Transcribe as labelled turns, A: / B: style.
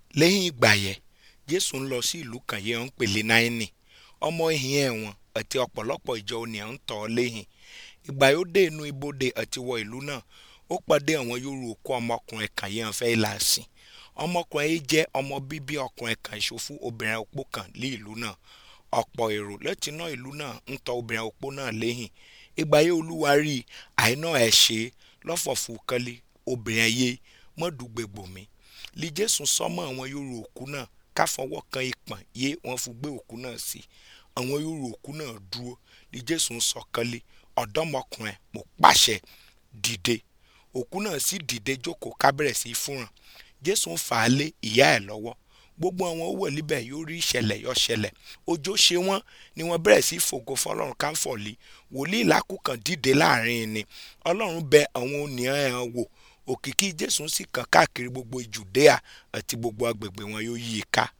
A: lẹ́yìn ìgbà yẹn jésù ń lọ sí ìlú kan yẹn ń pèlè náírì ọmọ ìhìn ẹ̀wọ̀n àti ọ̀pọ̀lọpọ̀ ìjọ ènìyàn ń tọ̀ ọ́ lẹ́yìn ìgbà yóò dé inú ibodè àti wọ ìlú náà ó pàdé àwọn yòrò òkú ọmọkùnrin kan yẹn fẹ́ là sìn ọmọkùnrin yìí jẹ́ ọmọ bíbí ọkùnrin kan ìṣòfò obìnrin opó kan ní ìlú náà ọ̀pọ̀ èrò láti iná ìlú náà ń tọ̀ obìnrin opó náà lẹ́yìn ìgbà yẹn olúwa rí àìná ẹ̀ ṣe lọ́fọ̀fù kọ́lé obìnrin yé mọ́dùgbègbò mi lí jésù sọmọ àwọn yòrò òkú náà káfọwọ́ kan ìpọ̀n yé wọ́n fi gbé òkú náà sí àwọn yòrò òkú náà dúró lí jésù ń sọ kọ́lé ọ̀dọ́mọkùnrin mo pàṣẹ dìde òkú náà sì dìde jókòó kábẹ̀rẹ̀ sí fúnràn jésù ń fà á lé ìyá ẹ̀ lọ́wọ́ gbogbo àwọn owó níbẹ̀ yóò rí ìṣẹ̀lẹ̀ yọ ṣẹlẹ̀ ọjọ́ ṣe wọ́n ni wọ́n bẹ̀rẹ̀ sí fògo fọlọ́run káńfọ̀lì wòlíì lákùkàn dìde láàrin ni ọlọ́run bẹ àwọn ònìyàn ẹ̀ wò òkìkí jésù sì kàn káàkiri gbogbo jùdíà àti gbogbo agbègbè wọn yóò yí i ká